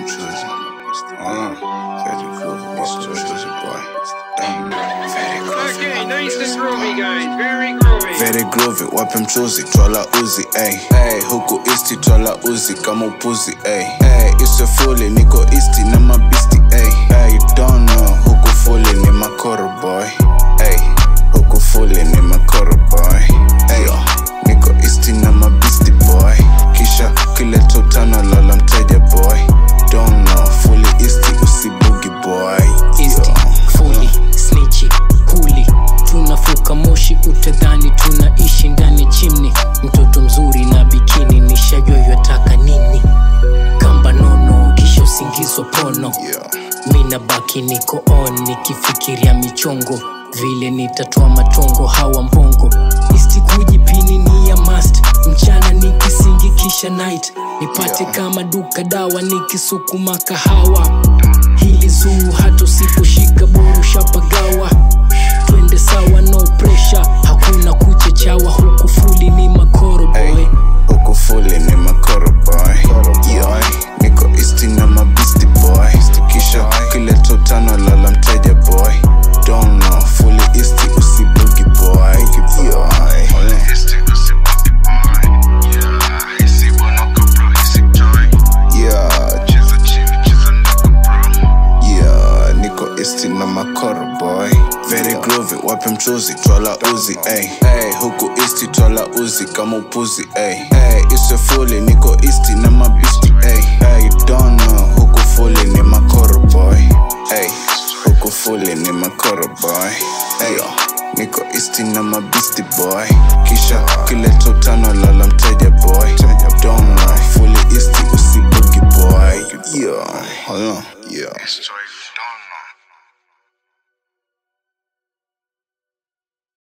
mchuzi. Ah, very groovy, wape mchuzi boy. Damn, very groovy. Okay, nice and groovy, guys. Very groovy. Very groovy, wape mchuzi, twala uzi, ey. Hey, huku isti twala uzi kama upuzi, ey. Hey, iswe fuli, niko isti na mabisti, ey. Hey, you don't know, huku fuli ni makoro boy. Hey, huku fuli ni makoro boy. Hey, niko isti na mabisti boy. Kisha kile tutano lala mteja boy. Don't know, fuli isti usibugi boy. Isti, Yo. fuli, snichi, huli tunafuka moshi utadhani tunaishi ndani chimni mtoto mzuri na bikini nishajua yataka nini kamba nono kisha usingizwa pono Yeah. mina baki niko on nikifikiria michongo vile nitatoa matongo hawa mbongo isti kujipini ni ya mast mchana nikisingi kisha night nipate Yeah. kama duka dawa nikisukuma kahawa hili zuu hata usiposhika boru shapagawa twende sawa no pressure hakuna kuchechawa huku fuli ni makoro boy Hey, huku fuli ni makoro boy Yo, niko isti na mabisti boy kisha kile totano lala mteja boy don't know fuli isti usibugi boy Yo, yeah, yeah, niko isti na makoro boy very groovy wape mchuzi twala uzi ey. Hey, huku isti twala uzi kama upuzi ey. Hey, iswe fuli niko isti na mabisti ey. Hey, you don't know huku fuli ni makoro boy hey, huku fuli ni makoro boy hey, niko isti na mabisti boy kisha kile totano lala mteja boy don't know fuli isti usibugi boy yeah, hold on, yeah.